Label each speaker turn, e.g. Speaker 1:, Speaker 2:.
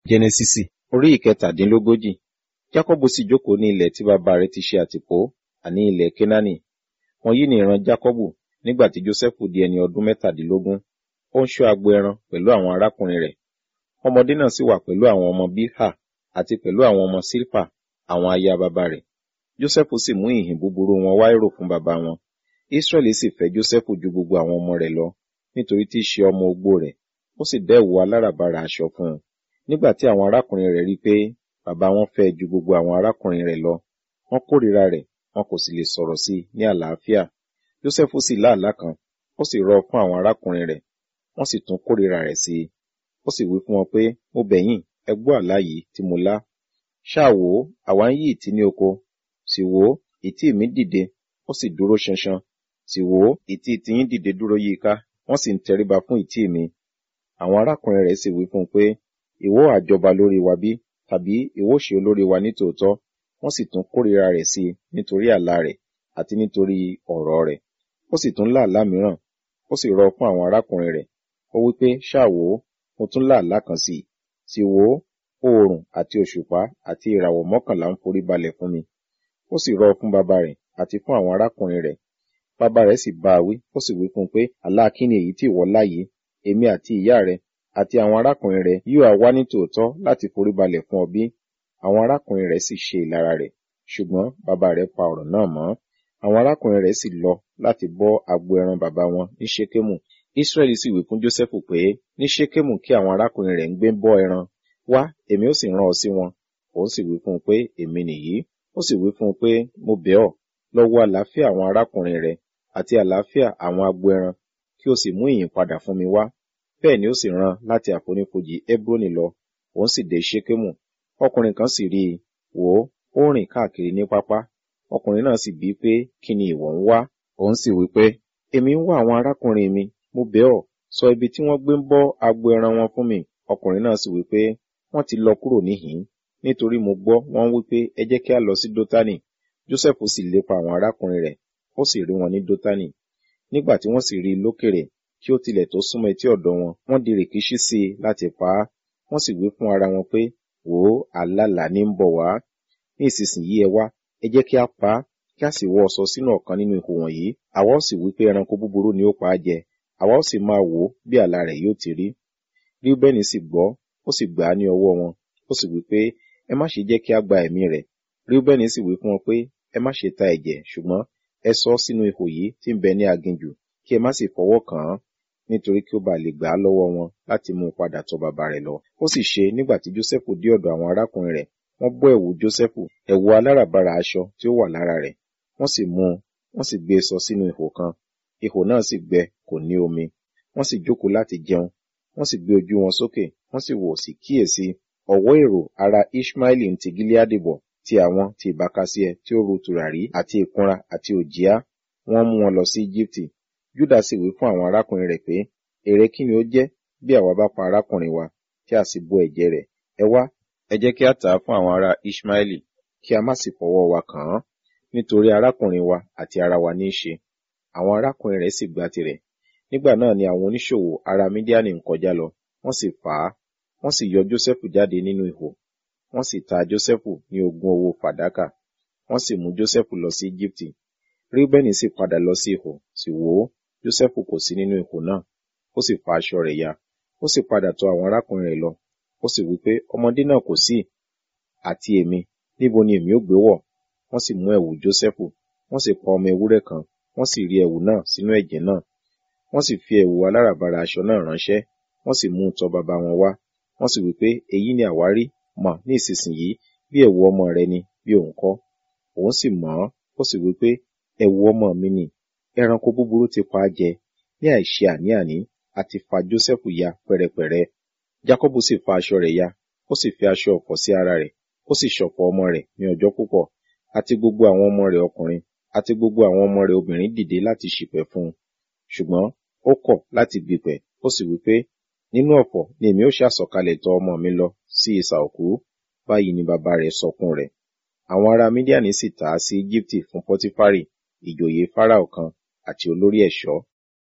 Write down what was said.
Speaker 1: Jẹ́nẹ́sísì orí ìkẹtàdínlógójì. Jákọ́bù sì jókòó ní ilẹ̀ tí bàbá rẹ̀ ti ṣe àtìpó, àní ilẹ̀ Kénáánì. Wọ̀nyí ni ìran Jákọ́bù nígbà tí Jósẹ́fù di ẹni ọdún mẹ́tàdínlógún. Ó ń ṣọ́ agbo ẹran pẹ̀lú àwọn arákùnrin rẹ̀. Ọmọdé náà sì wà pẹ̀lú àwọn ọmọ Bilhah àti pẹ̀lú àwọn ọmọ Silpa, àwọn aya bàbá rẹ̀. Jósẹ́fù sì mú ìhìn búburú wọn wá èrò fún bàbá wọn. Ísírẹ́lì sì fẹ́ Jósẹ́fù ju gbogbo àwọn ọmọ rẹ̀ lọ, nítorí tí í ṣe ọmọ ogbó rẹ̀. Ó sì dá ẹ̀wù aláràbarà aṣọ fún un. Nígbà tí àwọn arákùnrin rẹ̀ rí pé bàbá wọn fẹ́ ju gbogbo àwọn arákùnrin rẹ̀ lọ, wọ́n kórìíra rẹ̀, wọn kò sì lè sọ̀rọ̀ sí i ní àlàáfíà. Jósẹ́fù sì lá àlá kan, ó sì rọ fún àwọn arákùnrin rẹ̀, wọ́n sì tún kórìíra rẹ̀ sí i. Ó sì wí fún wọn pé, mo bẹ̀ yín, ẹ gbọ́ àlá yìí tí mo lá. Ṣáà wò ó, àwa ń yí ìtí ní oko. Sì wò ó, ìtí mi dìde, ó sì dúró ṣanṣan. Sì wò ó, ìtí tiyín dìde dúró yíká, wọ́n sì ń tẹríba fún ìtí mi. Àwọn arákùnrin rẹ̀ sì wí fún un pé, ìwọ ha jọba lórí wa bí? Tàbí ìwọ ṣe olórí wa nítòótọ́? Wọ́n sì tún kórìíra rẹ̀ sí i nítorí àlá rẹ̀ àti nítorí ọ̀rọ̀ rẹ̀. Ó sì tún lá àlá mìíràn, ó sì rọ fún àwọn arákùnrin rẹ̀. Ó wí pé, ṣáà wò ó, mo tún lá àlá kan sí i. Sì wò ó, oòrùn àti òṣùpá àti ìràwọ̀ mọ́kànlá ń forí balẹ̀ fún mi. Ó sì rọ fún bàbá rẹ̀ àti fún àwọn arákùnrin rẹ̀. Bàbá rẹ̀ sì bá a wí, ó sì wí fún un pé, àlá kí ni èyí tí ìwọ lá yìí? Èmi àti ìyá rẹ̀ àti àwọn arákùnrin rẹ̀ yóò wá ní tòótọ́ láti forí balẹ̀ fún ọ bí? Àwọn arákùnrin rẹ̀ sì ṣe ìlara rẹ̀, ṣùgbọ́n bàbá rẹ̀ pa ọ̀rọ̀ náà mọ́. Àwọn arákùnrin rẹ̀ sì lọ láti bọ́ agbo ẹran bàbá wọn ní Ṣékémù. Ísírẹ́lì sì wí fún Jósẹ́fù pé, ní Ṣékémù kí àwọn arákùnrin rẹ̀ ń gbé bọ́ ẹran. Wá, èmi ó sì rán ọ sí wọn. Òun sì wí fún un pé, èmi nìyí. Ó sì wí fún un pé, mo bẹ̀ ọ́, lọ wo àlàáfíà àwọn arákùnrin rẹ̀ àti àlàáfíà àwọn agbo ẹran, kí o sì mú ìyìn padà fún mi wá. Bẹ́ẹ̀ ni ó sì rán láti àfonífojì Hebroni lọ, òun sì dé Ṣékémù. Ọkùnrin kan sì rí i, wò ó, ó rìn káàkiri ní pápá. Ọkùnrin náà sì bí pé, kí ni ìwọ ń wá? Òun sì wí pé, èmi ń wá àwọn arákùnrin mi, mo bẹ̀ ọ́, sọ ibi tí wọ́n gbé ń bọ́ agbo ẹran wọn fún mi. Ọkùnrin náà sì wí pé, wọ́n ti lọ kúrò níhìn-ín, nítorí mo gbọ́ wọ́n wí pé, ẹ jẹ́ kí a lọ sí Dótánì. Jósẹ́fù sì lépa àwọn arákùnrin rẹ̀, ó sì rí wọn ní Dótánì. Nígbà tí wọ́n sì rí i lókèrè, kí ó tilẹ̀ tó súnmọ́ etí ọ̀dọ̀ wọn, wọ́n di rìkíṣí sí i láti pa á. Wọ́n sì wí fún ara wọn pé, wò ó, àlàlà ní ń bọ̀ wá. Ní ìsinsìnyí ẹ wá, ẹ jẹ́ kí a pa á, kí a sì wọ́ ọ̀ṣọ́ sínú ọ̀kan nínú ihò wọ̀nyí. Àwa ó sì wí pé ẹranko búburú ni ó pa á jẹ. Àwa ó sì máa wò ó bí àlá rẹ̀ yóò ti rí. Ríúbẹ́nì sì gbọ́, ó sì gbà á ní ọwọ́ wọn. Ó sì wí pé, ẹ má ṣe jẹ́ kí a gba ẹ̀mí rẹ̀. Ríúbẹ́nì sì wí fún wọn pé, ẹ má ṣe ta ẹ̀jẹ̀, ṣùgbọ́n ẹ sọ ọ́ sínú ihò yìí tí ń bẹ ní aginjù, kí ẹ má sì fọwọ́ kàn án nítorí kí ó bá lè gbà á lọ́wọ́ wọn láti mú un padà tọ̀ bàbá rẹ̀ lọ. Ó sì ṣe nígbà tí Jósẹ́fù dé ọ̀dọ̀ àwọn arákùnrin rẹ̀, wọ́n bọ́ ẹ̀wù Jósẹ́fù, ẹ̀wù aláràbarà aṣọ tí ó wà lára rẹ̀. Wọ́n sì mú un, wọ́n sì gbé e sọ sínú ihò kan. Ihò náà sì gbẹ, kò ní omi. Wọ́n sì jókòó láti jẹun. Wọ́n sì gbé ojú wọn sókè, wọ́n sì wò sí kíyèsí. Ọ̀wọ́ èrò ara Ishmaeli ń ti Gileadi bọ̀, ti àwọn ti ìbákasíẹ tí ó ru tùràrí àti ìkunra àti òjìá. Wọ́n mú wọn lọ sí Íjíbítì. Júdà sì wí fún àwọn arákùnrin rẹ̀ pé, èrè kí ni ó jẹ́ bí àwa bá pa arákùnrin wa, tí a sì bo ẹ̀jẹ̀ rẹ̀? Ẹ wá, ẹ jẹ́ kí a tà á fún àwọn ará Ishmaeli, kí a má sì fọwọ́ wa kàn án, nítorí arákùnrin wa àti ara wa ní í ṣe. Àwọn arákùnrin rẹ̀ sì gba tirẹ̀. Nígbà náà ni àwọn oníṣòwò ará Mídíánì ń kọjá lọ, wọ́n sì fà á, wọ́n sì yọ Jósẹ́fù jáde nínú ihò, wọ́n sì ta Jósẹ́fù ní ogún owó fàdákà, wọ́n sì mú Jósẹ́fù lọ sí Íjíbítì. Ríúbẹ́nì sì padà lọ sí ihò, sì wò ó, Jósẹ́fù kò sí nínú ihò náà, ó sì fa aṣọ rẹ̀ ya, ó sì padà tọ̀ àwọn arákùnrin rẹ̀ lọ, ó sì wí pé, ọmọdé náà kò sí, àti èmi, níbo ni èmi ó gbé wọ̀? Wọ́n sì mú ẹ̀wù Jósẹ́fù, wọ́n sì pa ọmọ ewúrẹ́ kan, wọ́n sì rí ẹ̀wù náà sínú ẹ̀jẹ̀ náà. Wọ́n sì fi ẹ̀wù aláràbarà aṣọ náà ránṣẹ́, wọ́n sì mú un tọ̀ bàbá wọn wá. Wọ́n sì wí pé, èyí ni àwárí, mọ̀ ní ìsinsìnyí bí ẹ̀wù ọmọ rẹ ni, bí òun kọ́. Òun sì mọ̀ ọ́n, ó sì wí pé, ẹ̀wù ọmọ mi ni, ẹranko búburú ti pa á jẹ, ní àìṣe àní-àní, a ti fa Jósẹ́fù ya pẹ́rẹpẹ̀rẹ. Jákọ́bù sì fa aṣọ rẹ̀ ya, ó sì fi aṣọ ọ̀fọ̀ sí ara rẹ̀, ó sì ṣọ̀fọ̀ ọmọ rẹ̀ ní ọjọ́ púpọ̀, àti gbogbo àwọn ọmọ rẹ̀ ọkùnrin, àti gbogbo àwọn ọmọ rẹ̀ obìnrin dìde láti ṣìpẹ̀ fún un. Ṣùgbọ́n ó kọ̀ láti gbìpẹ̀, ó sì wí pé, nínú ọ̀fọ̀ ni èmi ó ṣàsọ̀kalẹ̀ tọ̀ ọmọ mi lọ sí isà òkú. Báyìí ni bàbá rẹ̀ sọkún rẹ̀. Àwọn ará Mídíánì sì tà á sí Íjíbítì fún Pọ́tífárì, ìjòyè Fáráò kan, àti olórí ẹ̀ṣọ́.